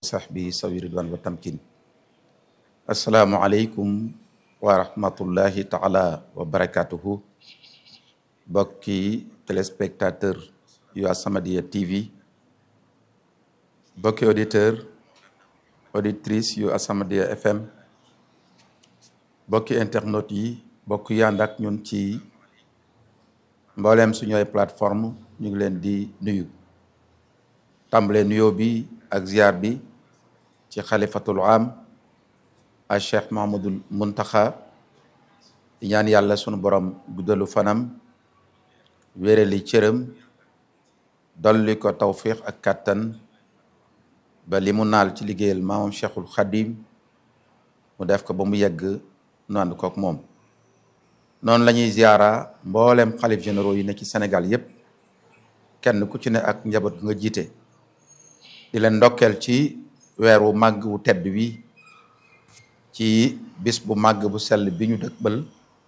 sahbi sawi ridwan wa tamkin assalaamu aleykum wa rahmatullahi taala wa barakatuhu bokki téléspectateur yu As-Samadiyya TV bokki auditeur auditrice yu As-Samadiyya FM bokki internautes yi bokk yànd ak ñun ci mbooleem suñu ay plateforme ñu ngi leen di nuyu tàmbalee nuyoo bi ak ziar bi ci xalifatul am a cheikh mahamadul muntaxa di ñaan yàlla sunu borom guddalu fanam wéreli cëram dolli ko tawfiq ak kàttan ba li mu naal ci liggéeyal maamam cheikhul xadim mu def ko ba mu yegg nu ànd kook moom noonu la ñuy ziara mboolem xalif généraux yi ne ci Sénégal yépp kenn ku ci ne ak njaboot nga jiite di leen ndokkeel ci weer wu màgg wu tedd wi ci bis bu màgg bu sell bi ñu dëkkbal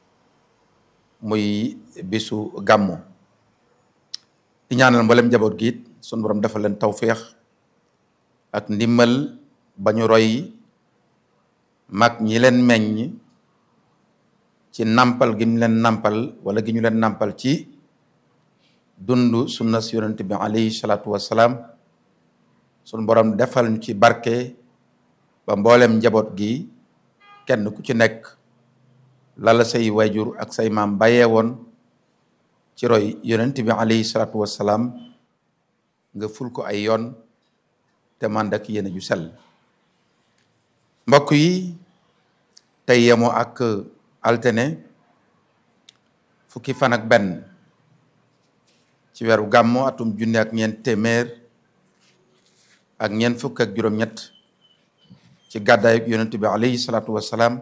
muy bisu gàmmu di ñaanal mboolem njaboot gi it sunu borom defal leen tawféex ak ndimmal ba ñu roy mag ñi leen meññ ci nampal gi ñu leen nampal wala gi ñu leen nampal ci dund sunna si yonent bi alayhi salaatu wassalaam sunu borom defal ñu ci barke ba mboolem njaboot gi kenn ku ci nekk lala say wayjur ak say maam bàyyee woon ci roy yonent bi alayhi salaatu wassalaam nga ful ko ay yoon te man ak yéen ju sell mbokk yi tey yemoo ak altine fukki fan ak benn ci weeru gàmmo atum junne ak ñeent téeméer ak ñeent fukk ak juróom-ñett ci gàddaayu yonent bi alayhi salaatu wassalaam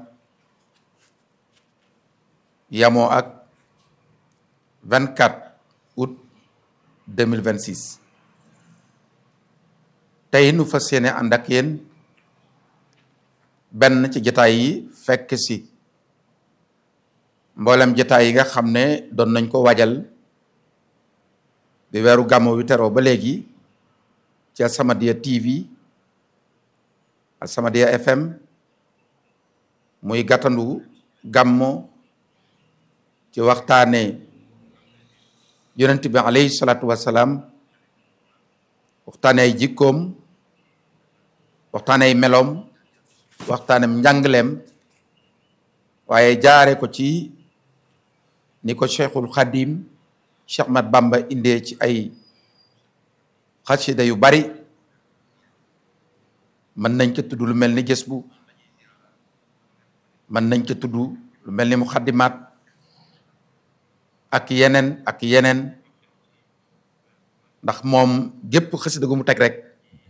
yamoo ak 24 août 2026 tey nu fas yéene ànd ak yéen benn ci jataay yi fekk si mboolem jataay yi nga xam ne doon nañ ko waajal bi weeru gàmmo wi teroo ba léegi ci As-Samadiyya TV As-Samadiyya FM muy gàttandu gàmmo ci waxtaane yonent bi alayhi salaatu wassalaam waxtaane ay jikkoom waxtaane ay meloom waxtaanem njàngaleem waaye jaare ko ci ni ko cheikhul xadim Cheikh Mat Bamba indee ci ay xasida yu bari mën nañ ca tudd lu mel ni gës bu mën nañ ca tudd lu mel ni muxaddimaat ak yeneen ak yeneen ndax moom gépp xasida gu mu teg rek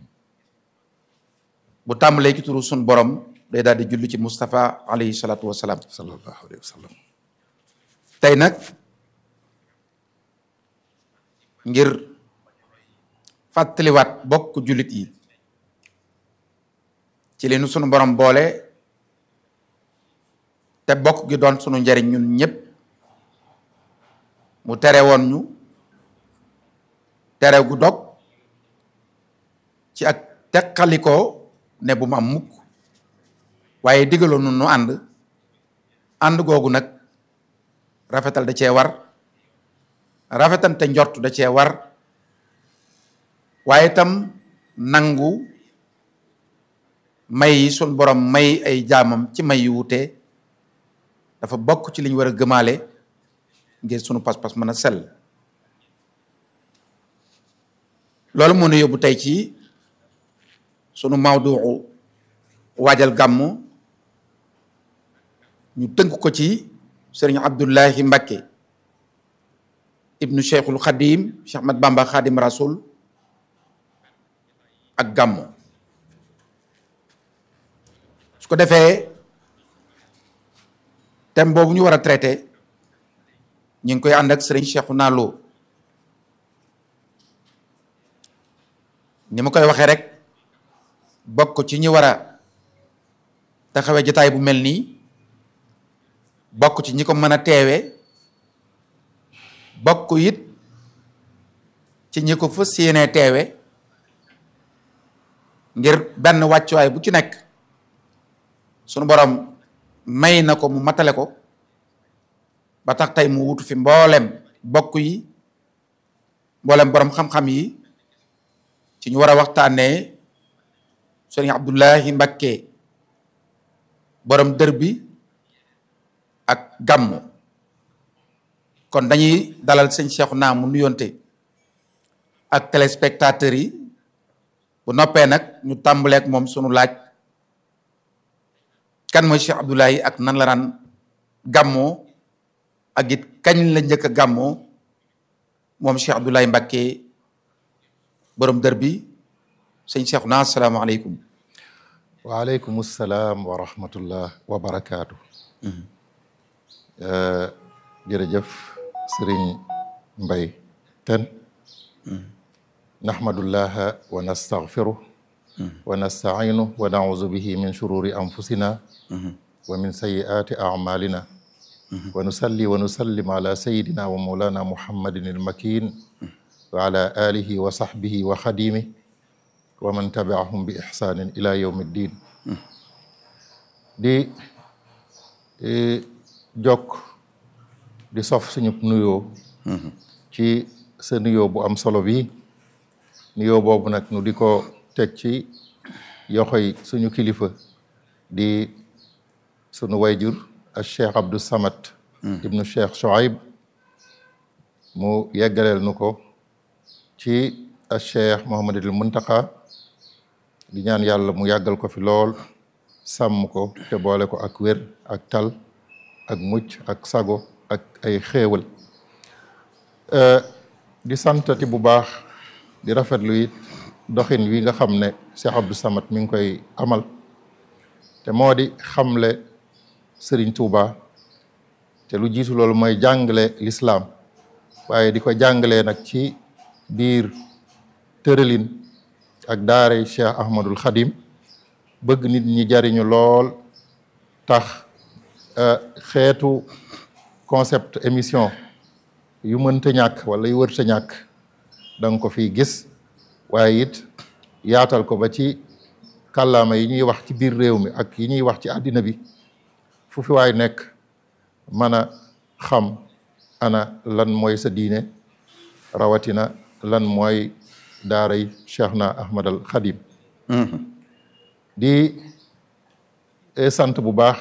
bu tàmbalee ci turu sun borom day daal di julli ci Moustapha alayhi salaatu wasalaam sallallahu alayhi wa sallam tey nag ngir fàttaliwaat bokk jullit yi ci li nu sunu borom boole te bokk gi doon sunu njariñ ñun ñëpp mu tere woon ñu tere gu dog ci ak teqalikoo ne bu mu am mukk waaye digaloon nu nu ànd ànd googu nag rafetal da cee war rafetante njort da cee war waaye itam nangu may yi sun borom may ay jaamam ci may yu wute dafa bokk ci li ñu war a gëmaale ngir sunu pas-pas mën a sell loolu moo nu yóbbu tey ci sunu mawduu waajal gàmmu ñu tënk ko ci sëriñ Abdullahi Mbakke ibnu cheikhul xadim Cheikh Ahmad Bamba xadim rasul ak gàmmu su ko defee thème boobu ñu war a traité ñu ngi koy ànd ak sëriñ Cheikhouna Lo ni ma koy waxee rek bokk ci ñi war a taxawee jotaay bu mel nii bokk ci ñi ko mën a teewee bokk it ci ñi ko fas yéenee teewe ngir benn wàccuwaay bu ci nekk sunu borom may na ko mu matale ko ba tax tey mu wutu fi mboolem bokk yi mboolem borom xam-xam yi ci ñu war a waxtaanee sëriñ Abdullahi Mbakke borom dër bi ak gàmmu kon dañuy dalal sëñ Cheikhu naa mu nuyonte ak téléspectateurs yi bu noppee nag ñu tàmbaleek moom sunu laaj kan mooy Cheikh Abdoulaye ak nan la daan gàmmoo ak it kañ la njëkk a gàmmoo moom Cheikh Abdoulaye Mbacké borom dër bi sëñ Cheikh naa asalaamaaleykum waaleykum salaam wa rahmatullah wa barakaatu. jërëjëf sëriñ Mbay ten naxmadullaha wa nastaghfiruh wa nasta'inuh wa na'udhu bihi min shururi anfusina wa min sayyiati a'malina wa nusalli wa nusallim ala sayyidina wa mawlana muhammadin al-makin wa ala alihi wa sahbihi wa khadimihi wa man tabi'ahum bi ihsanin ila yawmi ddin di jokk di sof suñu nuyoo ci sa nuyoo bu am solo bi nuyoo boobu nag nu di ko teg ci yoxoy suñu kilifa di sunu wayjur al cheikh Abdou Samad ibnu cheikh Shoaib mu yeggaleel nu ko ci al cheikh Mouhamadul Muntaqa di ñaan yàlla mu yàggal ko fi lool sàmm ko te boole ko ak wér ak tal ak mucc ak sago ak ay xéewal di santati bu baax di rafetlu it doxin wi nga xam ne Cheikh Abdou Samad mi ngi koy amal te moo di xamle Serigne Touba te lu jiitu loolu mooy jàngale lislaam waaye di ko jàngalee nag ci biir tëralin ak daaray Cheikh Ahmadul Khadim bëgg nit ñi jariñu lool tax xeetu concept émission yu mënta ñàkk wala yu wërta ñàkk da nga ko fiy gis waaye it yaatal ko ba ci kàllaama yi ñuy wax ci biir réew mi ak yi ñuy wax ci àddina bi fu fi waay nekk mën a xam ana lan mooy sa diine rawatina lan mooy daaray Cheikh na Ahmad al Khadim di sant bu baax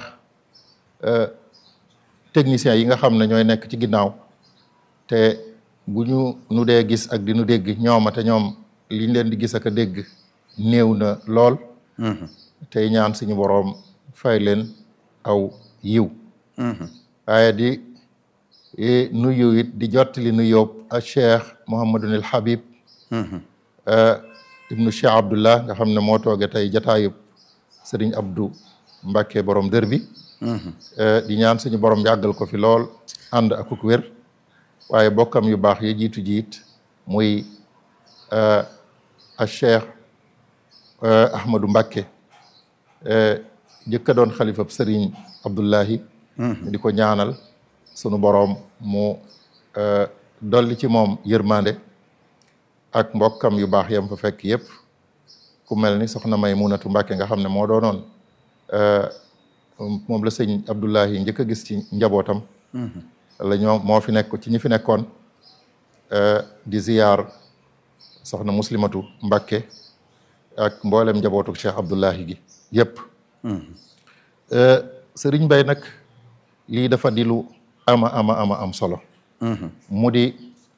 techniciens yi nga xam ne ñooy nekk ci ginnaaw te bu ñu nu dee gis ak di nu dégg ñooma te ñoom liñ leen di gis ak a dégg néew na lool tey ñaan suñu boroom fay leen aw yiw waaye di nuyu it di jottali nu yóob a cheikh Mouhamadunil Habib ibnu cheikh Abdullah nga xam ne moo tooge tey jataayub sëriñ Abdou Mbacke borom dër bi di ñaan suñu borom yàggal ko fi lool ànd akuk wér waaye bokkam yu baax yi jiitu jiit muy a cheikh Ahmadou Mbacke jëkka doon xalifab sëriñ Abdullahi di ko ñaanal sunu boroom mu dolli ci moom yërmande ak mbokkam yu baax yam fa fekk yépp ku mel ni soxna may munatu Mbacke nga xam ne moo doonoon moom la sëñ Abdullahi njëkk a gis ci njabootam la ñoo moo fi nekk ci ñi fi nekkoon di ziyaar soxna muslimatu Mbacke ak mboolem njabootu Cheikh Abdullahi gi yépp sëriñ Bay nag lii dafa di lu ama ama ama am solo mu di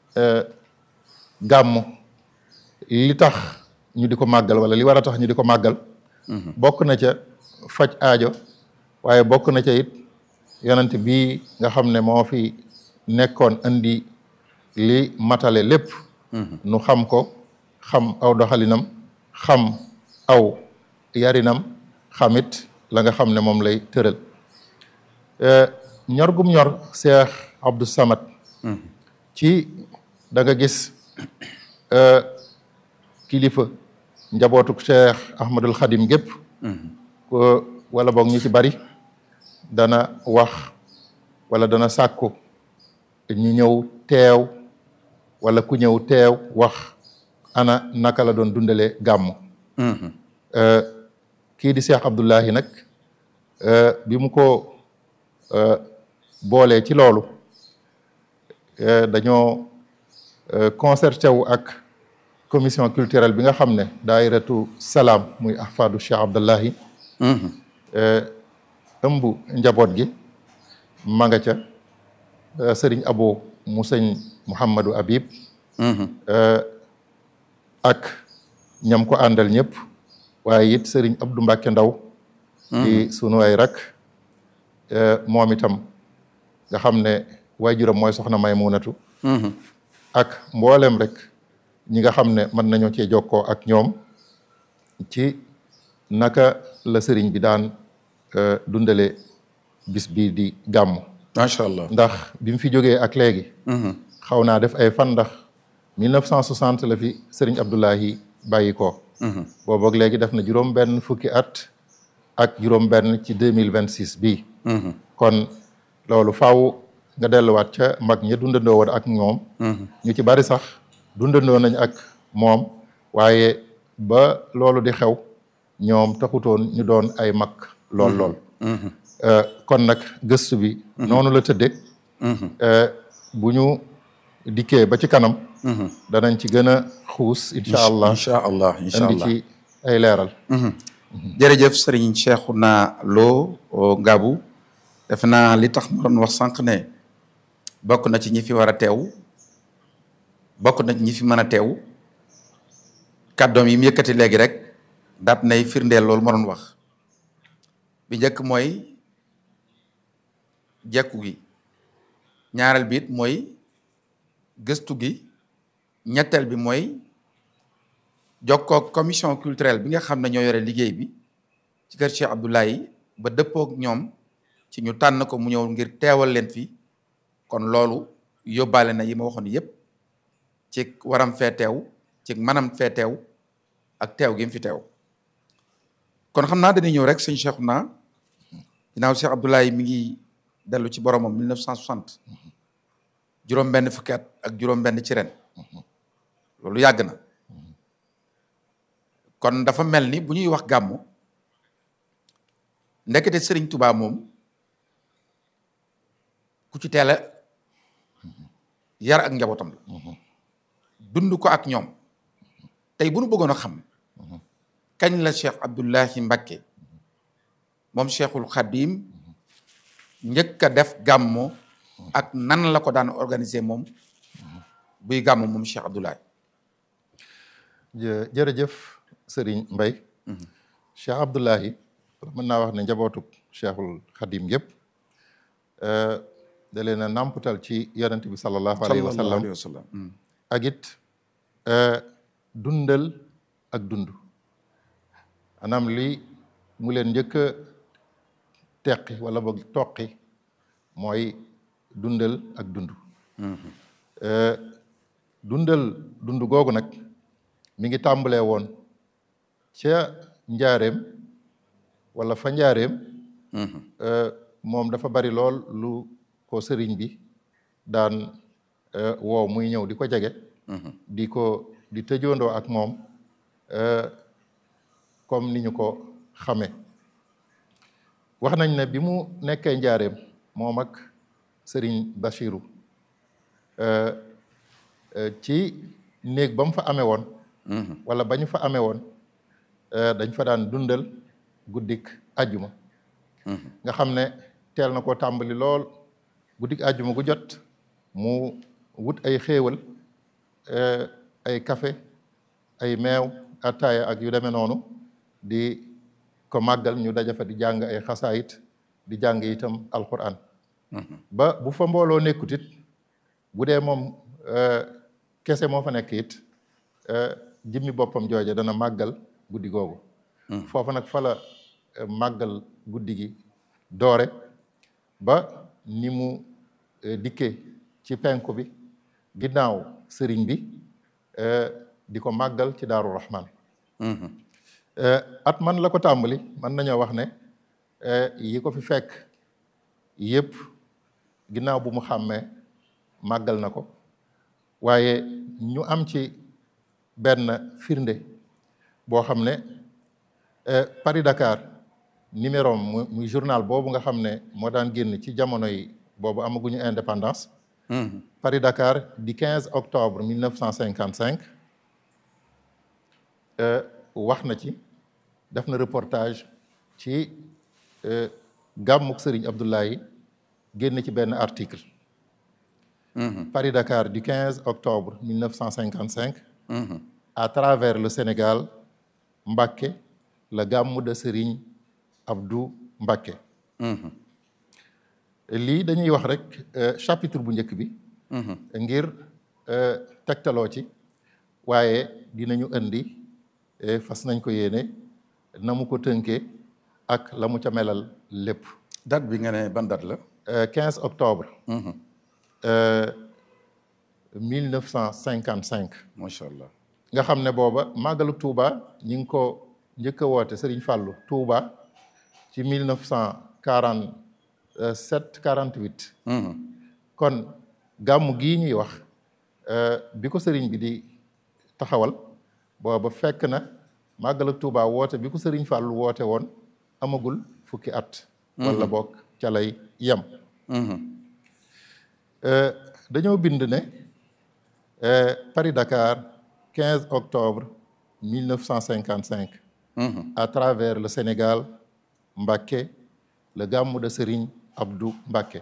gàmm li tax ñu di ko màggal wala li war a tax ñu di ko màggal bokk na ca faj aajo waaye bokk na ca it yonent bii nga xam ne moo fi nekkoon andi li matale lépp nu xam ko xam aw doxalinam xam aw yarinam xamit la nga xam ne moom lay tëral ñor gum ñor Cheikh Abdou Samad ci da nga gis kilifa njabootuk Cheikh Ahmadul Khadim gépp ko wala boog ñu ci bari dana wax wala dana sàkku ñu ñëw teew wala ku ñëw teew wax ana naka la doon dundale gàmm kii di Cheikh Abdullahi nag bi mu ko boolee ci loolu dañoo concerté wu ak commission culturelle bi nga xam ne daayiratu salaam muy ahfadu Cheikh Abdullahi ëmb njaboot gi ma nga ca sëriñ abo mu sëñ Mouhamadou Habib ak ñam ko àndal ñëpp waaye it sëriñ Abdou Mbacke Ndaw di sunu ay rak moom itam nga xam ne waajuram mooy soxna Maymunatu ak mboolem rek ñi nga xam ne mën nañoo cee jokkoo ak ñoom ci naka la sëriñ bi daan dundale bis bii di gàmm macha allah ndax bi mu fi jógee ak léegi xaw naa def ay fan ndax 1960 la fi sëriñ Abdoulahi bàyyi ko boobu ak léegi def na juróom benn fukki at ak juróom benn ci 2026 bii kon loolu faaw nga delluwaat ca mag ña dundandoo woon ak ñoom ñu ci bari sax dundandoo nañ ak moom waaye ba loolu di xew ñoom taxutoon ñu doon ay mag lool lool kon nag gëstu bi noonu la tëdde bu ñu dikkee ba ci kanam danañ ci gën a xuus incha allah incha allah incha andi allah ci ay leeral jërëjëf sëriñ Cheikhouna Lo Ngabou def naa li tax ma doon wax sànq ne bokk na ci ñi fi war a teew bokk na ci ñi fi mën a teew kàddoom yi mu yëkkati léegi rek daat nay firndeel loolu ma doon wax bi njëkk mooy jekku gi ñaareel bi it mooy gëstu gi ñetteel bi mooy jokkoo commission culturelle bi nga xam ne ñoo yore liggéey bi ci kër Cheikh Abdoulaye ba dëppook ñoom ci ñu tànn ko mu ñëw ngir teewal leen fi kon loolu yóbbaale na yi ma waxoon yépp ci waram fee teew ci manam fee teew ak teew gi mu fi teew kon xam naa dañuy ñëw rek sëñ Cheikhouna ginnaaw Cheikh Abdoulaye mi ngi dellu ci boromam 1960 juróom benn fukki at ak juróom benn ci ren loolu yàgg na kon dafa mel ni bu ñuy wax gàmmu ndekete Sëriñ Tubaa moom ku ci teel a yar ak njabootam la dund ko ak ñoom tey bu nu bëggoon a xam kañ la Cheikh Abdoulahi Mbacké moom Cheikhul Khadim njëkk a def gàmmu ak nan la ko daan organiser moom buy gàmmu moom Cheikh Abdoulahi jë jërëjëf Serigne Mbaye Cheikh Abdoulahi mën naa wax ne njabootu Cheikhul Khadim yëpp da leen a nàmputal ci yonent bi sallallahu alayhi wa sallam wa sallam ak it dundal ak dund anam li mu leen njëkk a teqi wala boog toqi mooy dundal ak dund dundal dund googu nag mi ngi tàmbalee woon ca njaareem wala fa njaareem moom dafa bari lool lu ko sëriñ bi daan woow muy ñëw di ko jege di ko di tëjoondoo ak moom comme ni ñu ko xamee wax nañ ne bi mu nekkee njaareem moom ak sëriñ Bachiru ci néeg ba mu fa amee woon wala ba ñu fa amee woon dañ fa daan dundal guddik ajjuma nga xam ne teel na koo tàmbali lool guddik ajjuma gu jot mu wut ay xéewal ay café ay meew ataaya ak yu demee noonu di ko màggal ñu daja fa di jàng ay xasaayit di jàng itam alquran ba bu fa mbooloo nekkut it bu dee moom kese moo fa nekk it jimmi boppam jooje dana màggal guddi googu foofu nag fa la màggal guddi gi doore ba ni mu dikkee ci penku bi ginnaaw sëriñ bi di ko màggal ci daaru rahman at man la ko tàmbali mën nañoo wax ne yi ko fi fekk yëpp ginnaaw bu mu xàmmee màggal na ko waaye ñu am ci benn firnde boo xam ne Paris Dakar numéro mu muy journal boobu nga xam ne moo daan génn ci jamono yi boobu amaguñu indépendance Paris Dakar di 15 octobre 1955 wax na ci def na reportage ci gàmmuk Serigne Abdoulaye génn ci benn article Paris Dakar du 15 octobre 1955 à travers le Sénégal Mbacké le gàmmu de Serigne Abdou Mbacké lii dañuy wax rek chapitre bu njëkk bi ngir tegtaloo ci waaye dinañu indi fas nañ ko yéene na mu ko tënkee ak la mu ca melal lépp date bi nga ne ban date la 15 octobre 1955 macha allah nga xam ne booba màggalu Touba ñi ngi ko njëkk a woote Serigne Fallou Touba ci 1947 48 kon gàmmu gii ñuy wax bi ko sëriñ bi di taxawal booba fekk na màggalu Touba woote bi ko Serigne Fallou woote woon amagul fukki at wala bokk ca lay yem dañoo bind ne Paris Dakar 15 octobre 1955 à travers le Sénégal Mbacké le gàmmu de Serigne Abdou Mbacké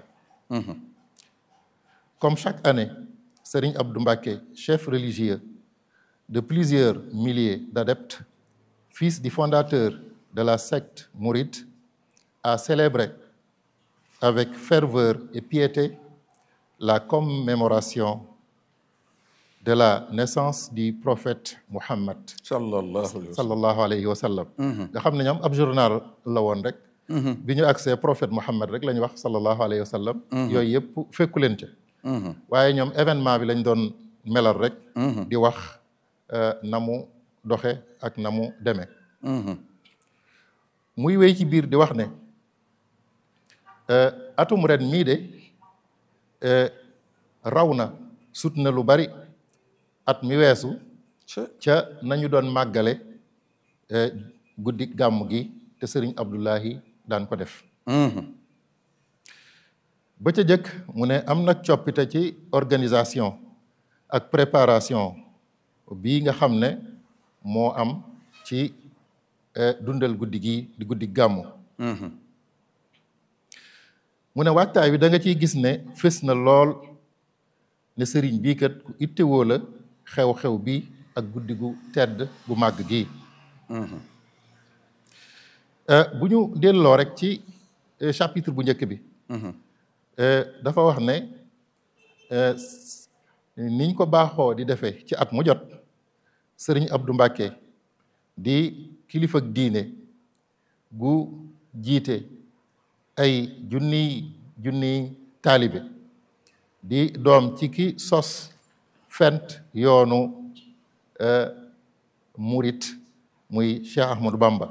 comme chaque année Serigne Abdou Mbacké chef religieux de plusieurs milliers d'adeptes fils du fondateur de la secte mouride a célébré avec ferveur et piété la commémoration de la naissance du prophète Muhammad sallallahu alayhi wa sallam nga xam ne ñoom ab journal la woon rek bi ñu accès prophète Muhammad rek la ñu wax sallallahu alayhi wa sallam yooyu yëpp fekku leen ca waaye ñoom événement bi lañ doon melal rek di wax na mu doxe ak na mu demee muy wéy ci biir di wax ne atum ren mii de raw na sut na lu bari at mi weesu ca nañu doon màggale guddi gàmm gi te sëriñ Abdullahi daan ko def ba ca jëkk mu ne am nag coppite ci organisation ak préparation bii nga xam ne moo am ci dundal guddi gi di guddi gàmmu mu ne waajtaay wi da nga ciy gis ne fës na lool ne sëriñ bii kat ku ittewoo la xew-xew bi ak guddi gu tedd gu màgg gi bu ñu delloo rek ci chapitre bu njëkk bi dafa wax ne niñ ko baaxoo di defee ci at mu jot sëriñ Abdou Mbacké di kilifa ak diine gu jiite ay junniy junniy taalibe di doom ci ki sos fent yoonu murit muy Cheikh Ahmadou Bamba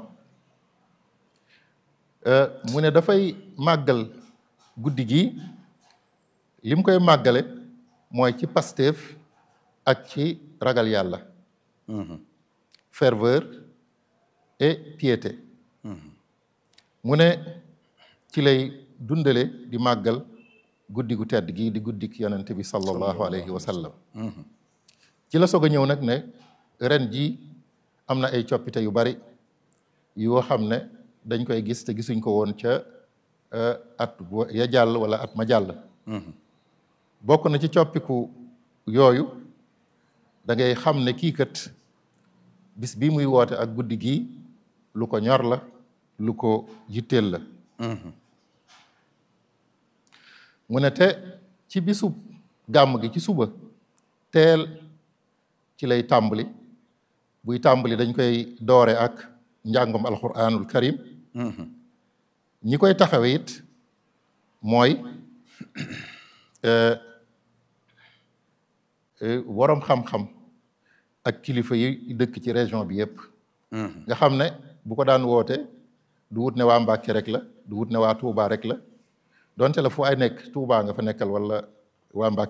mu ne dafay màggal guddi gi lim koy màggale mooy ci Pastef ak ci ragal yàlla ferveur et piété mu ne ci lay dundale di màggal guddi gu tedd gii di guddik yonent bi sallallahu alayhi wa sallam ci la soog a ñëw nag ne ren jii am na ay coppite yu bari yoo xam ne dañ koy gis te gisuñ ko woon ca at ya jàll wala at ma jàll bokk na ci coppiku yooyu da ngay xam ne kii kat bis bii muy woote ak guddi gii lu ko ñor la lu ko yitteel la mu ne te ci bisu gàmm gi ci suba teel ci lay tàmbali buy tàmbali dañ koy doore ak njàngum alquranul karim ñi koy taxawe it mooy waroom xam-xam ak kilifa yi dëkk ci région bi yépp nga xam ne bu ko daan woote du wut ne waa Mbàkke rek la du wut ne waa Touba rek la donte la fu ay nekk Touba nga fa nekkal wala waa Mbàkke